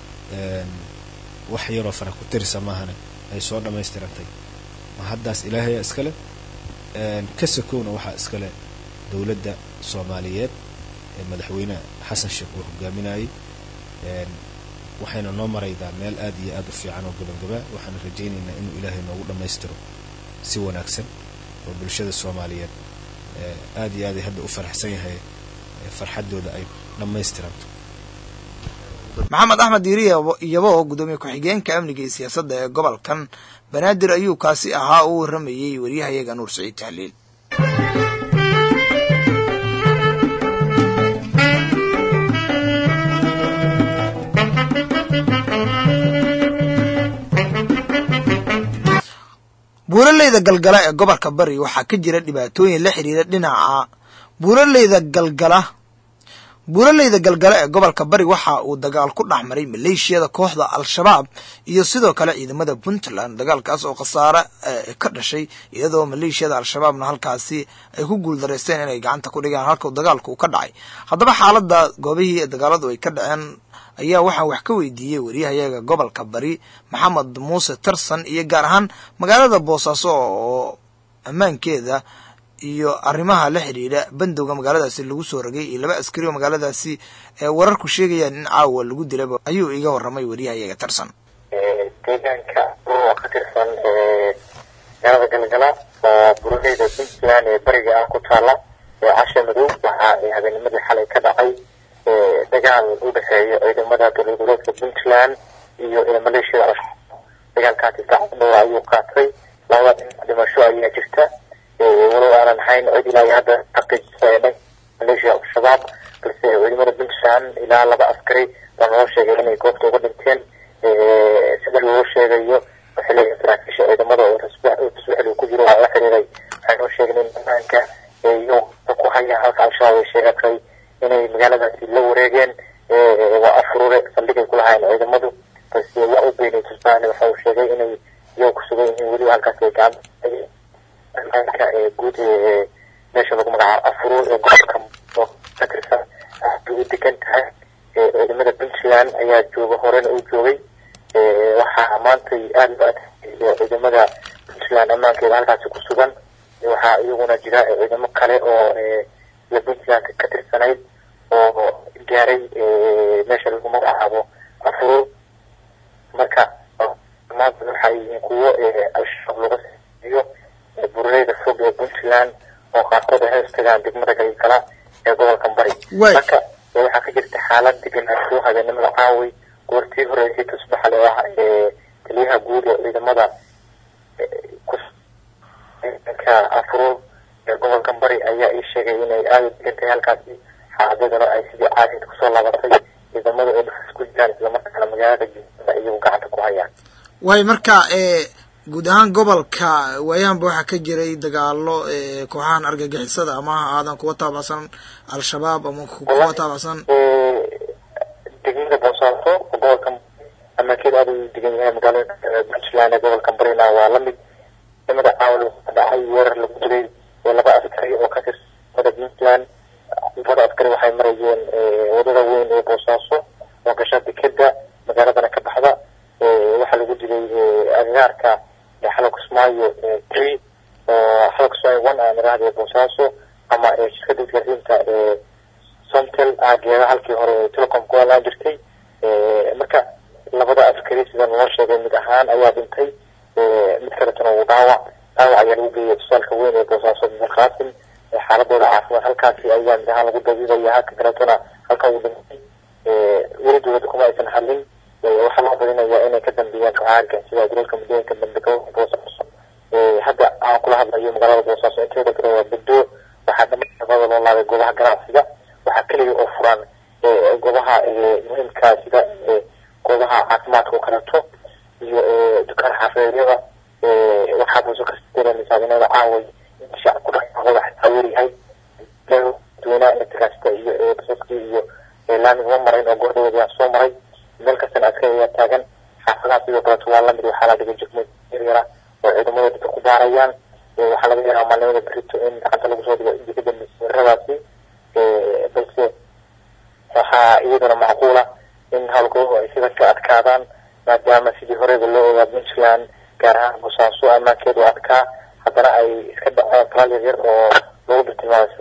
wax yaroo fara ku tirisa maahane ay soo dhammaystirantay ma haddaas ilaahaya iskale ka sakowna waxaa iskale dowladda soomaaliyeed ee madaxweyne xasan sheekh uu hogaaminayay waxayna noo maraydaa meel aad iyo aad u fiican oo gabangaba waxaan rajaynaynaa inuu ilaahay noogu dhammaystiro si wanaagsan oo bulshada soomaaliyeed aad iyo aaday hadda u faraxsan yahay farxaddooda ay dhammaystiranto maxamed axmed diiri iyaba oo guddoomiye ku-xigeenka amniga iyo siyaasadda ee gobolkan banaadir ayuu kaasi ahaa uu warramayey waryahayaga nuur saciid tahliil buuraleyda galgala ee gobolka bari waxaa ka jira dhibaatooyin la xidhiira dhinaca buuraleyda galgala buuraleyda galgala ee gobolka bari waxa uu dagaal ku dhex maray maleeshiyada kooxda al-shabaab iyo sidoo kale ciidamada puntland dagaalkaas oo khasaare ka dhashay iyadoo maleeshiyada al-shabaabna halkaasi ay ku guuldareysteen inay gacanta ku dhigaan halka dagaalku uu ka dhacay haddaba xaaladda goobihii dagaaladu ay ka dhaceen ayaa waxaan wax ka weydiiyey waryahayaga gobolka bari maxamed muuse tarsan iyo gaar ahaan magaalada boosaaso oo ammaankeeda iyo arrimaha la xidhiidha bandowga magaaladaasi lagu soo rogay iyo laba askari oo magaaladaasi wararku sheegayaan in caawa lagu dilaba ayuu iga warramay waryahayaga tarsan deegaanka oo ka tirsan magaalada galgala oo buraleyda puntland ee bariga ah ku taala ee casha madow waxa habeennimadii xalay ka dhacay dagaal u dhexeeya ciidamada dowlagoleedka puntland iyo maleeshiyada al-shabaab dagaalkaasi saacad dhowra ayuu qaatay labada dhinac dhimasho ayaa jirta walow aanan hayn cid ilaa iyo hadda xaqiijisa ee dhanka maleeshiya al-shabaab balse ciidamada puntland ilaa laba askari baa loo sheegay inay goobta uga dhinteen sida loo sheegayo xiliga saraakiisha ciidamada oo taswixil ku jiro waa la xiriiray waxay noo sheegeen in banaanka iyo ku haya halka al-shabaab ay sheegatay inay magaaladaasi la wareegeen waa afurure saldhigay ku lahaayeen ciidamadu balse waa u beynay tusbaane waxa uu sheegay inay iyago ku sugan yihiin weli halkaas ay gacanta ammaanka ee guud ee meesha lagu magacaabo afurur ee gobolka ka tirsan aada u degan tahay ciidamada puntland ayaa jooga horena uu joogay waxaa maantay aada loo adkeeyay ciidamada puntland ammaankeeda halkaasi ku sugan waxaa iyaguna jira ciidamo kale oo la puntland ka tirsanayd oo gaaray meesha lagu magacaabo afurur marka maanta waxay yihiin kuwo al-shabaab looga siiyo buraleyda fog ee puntland oo qaarkood ay hoos tagaan degmada galgala ee gobolkan bari marka waxaa ka jirta xaalad deganaansho habeenimada caaway goortii horeysay tusbaxal oo ah taliyaha guud ee ciidamada ka afurur ee gobolkan bari ayaa ii sheegay inay aada u degan tahay halkaasi xaaladadana ay sidii caadid kusoo laabatay ciidamada ay dhufis ku jiraan islamarkaana magaalada jimada iyagu gacanta ku hayaan waay marka guud ahaan gobolka waayahanba waxaa ka jiray dagaalo kooxahan argagixisada ama ha aadan kuwa taabacsan al-shabaab ama kuwa taabacsan degmada boosaaso oo gobolka amaankeeda aada u degan yahay magaalada puntland ee gobolka barina waa lamid degmada caawal waxaa dhacay weerar lagu dilay laba askari oo ka tirsan degmada puntland labada askari waxay marayeen wadada weyn ee boosaaso oo gasha dekeda magaaladana ka baxda waxaa lagu dilay agagaarka xalka kismaayo tree oo xalka kismaayo one aan iraahday boosaaso ama shirkada isgaarsiinta somtel aageeda halkii hore telecom ku alaan jirtay marka labada askari sida loo sheegay mid ahaan ayaa dhintay mid kaletana uu dhaawac dhaawac ayaa lagu geeyay tusaalka weyn ee boosaaso mir qaasim xaaladooda caafimaad halkaasi ayaa mid ahaan lagu dabiibaya halka kaletana halka uu dhintay weli dowladda kuma aysan hadlin waxaa loo badinayaa inay ka dambeeyaan kooxaarka sida gobolka muddooyinka dambe gobolka boosaaso hadda aan kula hadlayo magaalada boosaaso inteeda kale waa beddo waxaa dhamaan loo laabay goobaha ganacsiga waxaa keliya oo furan goobaha muhiimka sida goobaha caafimaadka oo kaleeto iyo dukaan xaafadeedyada waxaa buuso ka dareemaysaa inada caaway shacabku dhaqaaqooda xataa weeryahay dadweynaha electricasta iyo basaskii iyo laamiga ma marayn oo goordhaweed yaa soo maray meel kastana askari ayaa taagan xaafadaha sidoo kaleeto waa lamid waxaa la dhigay jegmo yaryara oo ciidamada dadka ku baarayaan waxaa laga yaraa maalnimada berito in gacanta lagu soo dhigo intii ka dambeysay weeraradaasi balse waxaa iyaduna macquula in howlgoodu ay sida ka adkaadaan maadaama sidii horeba loo ogaa puntland gaar ahaan boosaaso ammaankeedu adkaa haddana ay iska dhaceen talaal yaryar oo lagu dhirtilmaamsaday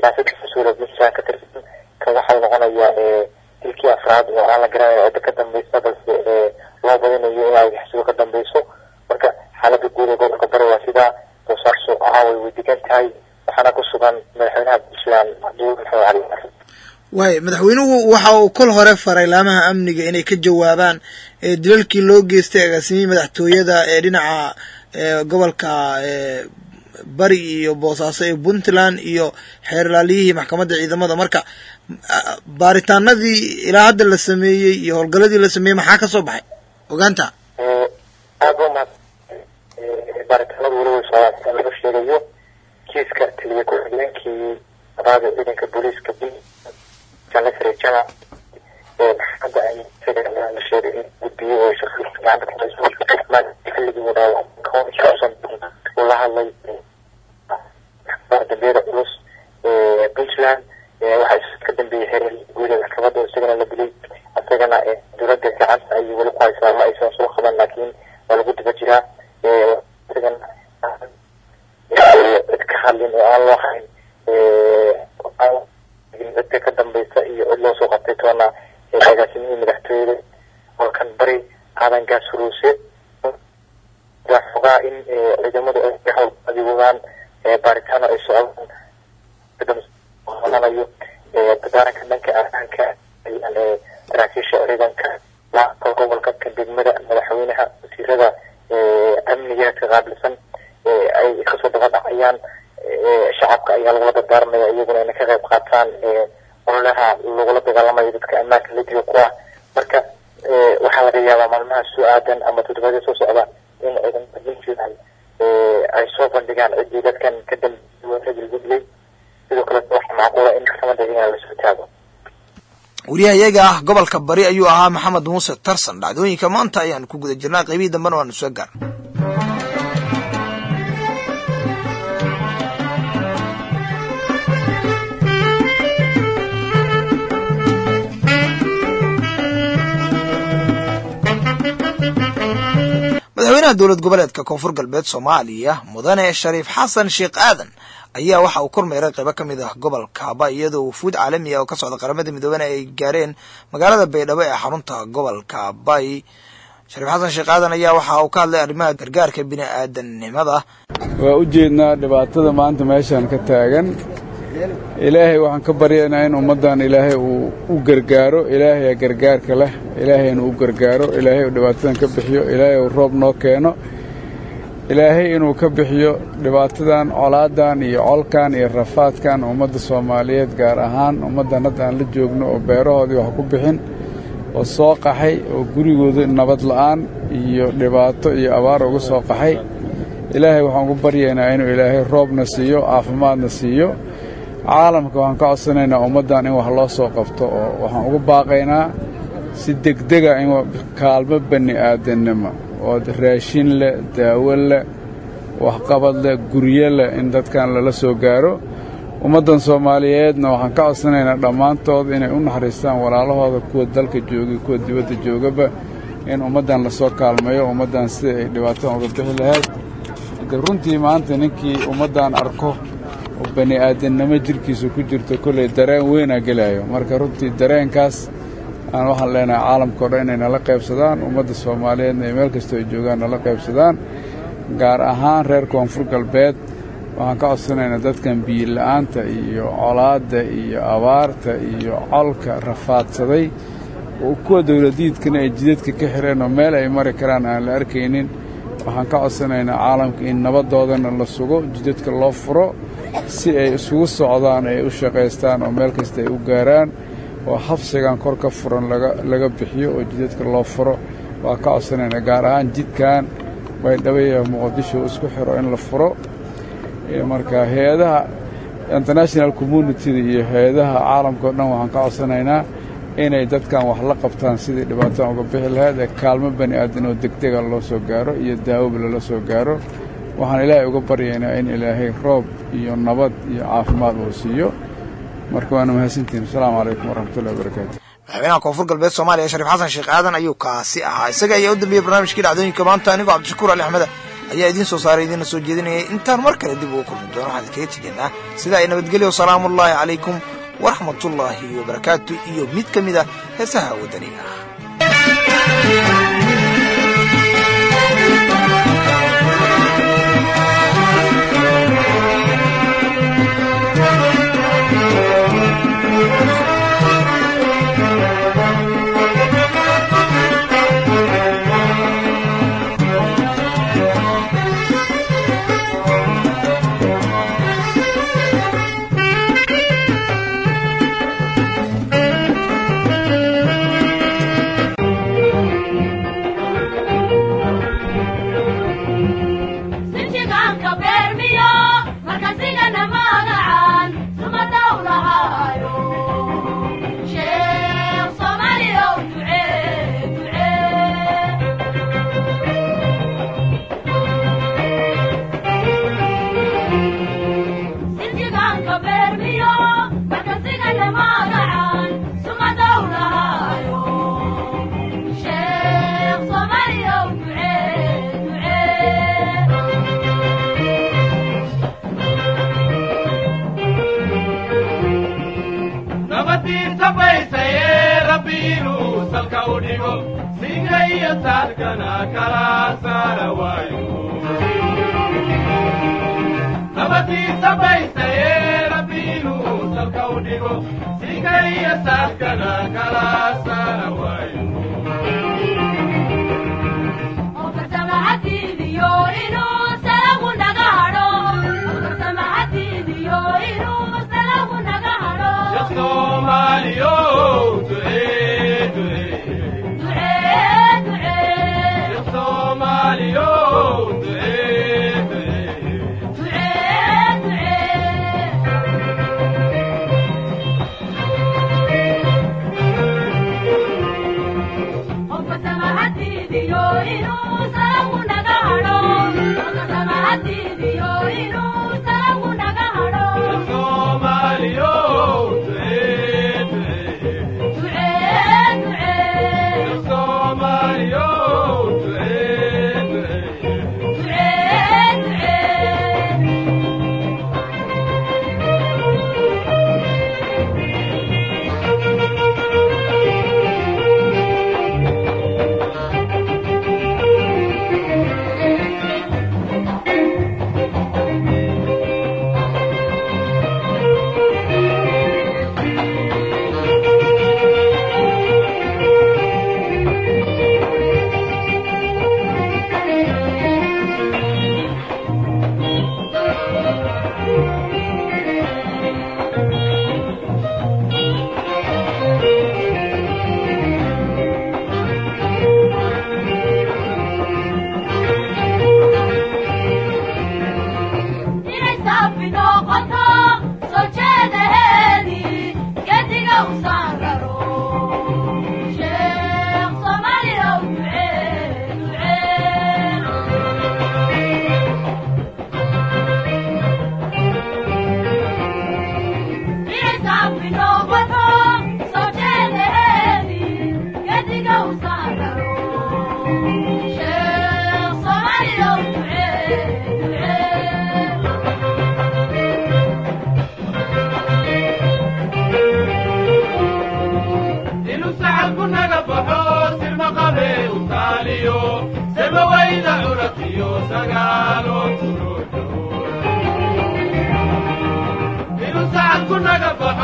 ilaa saddex mas-uul oo puntland ka tirsan kan waxau noqonayaa dilkii afraad oo aan la garanayo cidda ka dambeysa balse loo badinayo in argixisadu ka dambeyso marka xaaladda guud ee gobolka bari waa sidaa boosaaso caaway way degan tahay waxaana ku sugan madaxweynaha puntland cabdiweli maxamed cali mar waay madaxweynuhu waxa uu kol hore faray laamaha amniga inay ka jawaabaan dilalkii loo geystay agaasimihii madaxtooyada ee dhinaca gobolka bari iyo boosaaso ee puntland iyo xeerlaaliyihii maxkamadda ciidamada marka baaritaanadii ilaa hadda la sameeyey iyo howlgaladii la sameeyey maxaa ka soo baxay ogaanta aad ba mahad baaritaanadu weli way socdaan sida laga sheegayo kiiska taliya ku-xigeenkii abaada ciidanka booliiska janasre jana maxkamadda ay la sheegay in gudbiyey oo shakiilka gacanta ku hayso xilligii uu dhaawac uu la hadlay dambiyada culus puntland waxaa ka dambeeyey xeer guuda maxkamadda oo isagana la dilay isagana dowladda gacanta ayay weli ku haysaa ma aysan soo qaban laakiin waa lagu daba jiraa isagana cid ka hadlin oo aan loo hayn cidda ka dambeysa iyo cid loo soo qabtay toona agaasimihii madaxtooyada halkan bari aadan gaas huruuse xogaa in ciidamadu ay hawl adigogaan baaritaano ay socdaan qodanayo dadaaranka dhanka ammaanka ayaan saraakiisha ciidanka laaka gobolka ka degmada madaxweynaha wasiirada amniga ka qaabilsan ay kasoo daba dhacayaan shacabka ayaa lagula dardaaranaya iyaguna inay ka qayb qaataan ololaha lagula dagaalamayo dadka ammaanka ladiga ku ah marka waxaa laga yaabaa maalmaha soo aadan ama toddobaadya soo socda in ciidamada puntland ay soo bandhigaan ciddii dadkan ka dambeeyay dilay sidoo kale waxaa macquula in maxkamadda iyagana lasoo taago wariyaha iyaga ah gobolka bari ayuu ahaa maxamed muuse tarsan dhacdooyinka maanta ayaan ku guda jirnaa qaybihii dambena waanu soo gaar madaxweynaha dowlad goboleedka koonfur galbeed soomaaliya mudane shariif xasan sheekh aadan ayaa waxa uu kormeeray qaybo ka mid ah gobolkaaba iyadoo wufuud caalami ah oo ka socda qaramada midoobena ay gaareen magaalada baydhabo ee xarunta gobolka bay shariif xasan sheekh aadan ayaa waxa uu ka hadlay arrimaha gargaarka bini aadannimada waa u jeednaa dhibaatada maanta meeshaan ka taagan ilaahay waxaan ka baryaynaa in ummaddan ilaahay uu u gargaaro ilaahayaa gargaarka leh ilaahay inuu u gargaaro ilaahay uu dhibaatadan ka bixiyo ilaahay uu roob noo keeno ilaahay inuu ka bixiyo dhibaatadan colaadan iyo colkan iyo rafaadkan ummadda soomaaliyeed gaar ahaan ummaddan hadda aan la joogno oo beerahoodii wax ku bixin oo soo qaxay oo gurigooda nabad la'aan iyo dhibaato iyo abaar uga soo qaxay ilaahay waxaan ugu baryaynaa inuu ilaahay roobna siiyo caafimaadna siiyo caalamka waxaan ka codsanaynaa ummaddan in wax loo soo qabto oo waxaan ugu baaqaynaa si degdega in kaalmo bani aadannimo oo raashin leh daawo leh waxqabad leh guryo leh in dadkan lala soo gaaro ummaddan soomaaliyeedna waxaan ka codsanaynaa dhammaantood inay u naxariistaan walaalahooda kuwa dalka joogay kuwa dibadda joogaba in ummaddan lasoo kaalmeeyo ummaddan sida ay dhibaatadan uga bixi lahayd de runtii maanta ninkii ummaddan arko oo bani aadannimo jidhkiisa ku jirto kolley dareen weynaa gelaayo marka runtii dareenkaas aan waxaan leenahay caalamkao dhan inay nala qaybsadaan ummadda soomaaliyeedna ay meel kastoo ay joogaan nala qaybsadaan gaar ahaan reer koonfur galbeed waxaan ka codsanaynaa dadkan biyila'aanta iyo colaadda iyo abaarta iyo colka rafaadsaday oo kuwa dowladiidkana ay jidadka ka xireen oo meel ay mari karaan aan la arkaynin waxaan ka codsanaynaa caalamka in nabadoodana la sugo jidadka loo furo si ay isugu socdaan ay u shaqaystaan oo meel kasta ay u gaaraan oo xabsigan kor ka furan laga bixiyo oo jidadka loo furo waa ka codsanaynaa gaar ahaan jidkan baydhabo muqdisho isku xiro in la furo marka hay-adaha international communitida iyo hay-adaha caalamka o dhan waxaan ka codsanaynaa inay dadkan wax la qabtaan sidii dhibaatadan uga bixi lahayd ee kaalmo bani aadan oo degdega loo soo gaaro iyo daawoba lala soo gaaro waxaan ilaahay uga baryaynaa in ilaahay roob iyo nabad iyo caafimaad uu siiyo marka waana mahadsantihin asalaamu calaykum waraxmatullahi wabarakaatu madaxweynaha koonfur galbeed soomaaliya shariif xasan sheekh aadan ayuu kaasi ahaa isaga ayaa u dambeeyey barnaamijkii dhacdooyinka maanta anigoo cabdishakuur ali axmeda ayaa idiin soo saaray idiinna soo jeedinayay intaan mar kale dib ugu kulmi doono waxaan idinkaga tegaynaa sidaa ay nabadgelyo wasalaamuullaahi calaykum waraxmatullaahi wabarakaatu iyo mid ka mid a heesaha waddaniga ah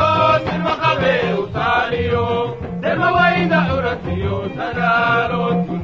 Derma wayda uratiyo sagalo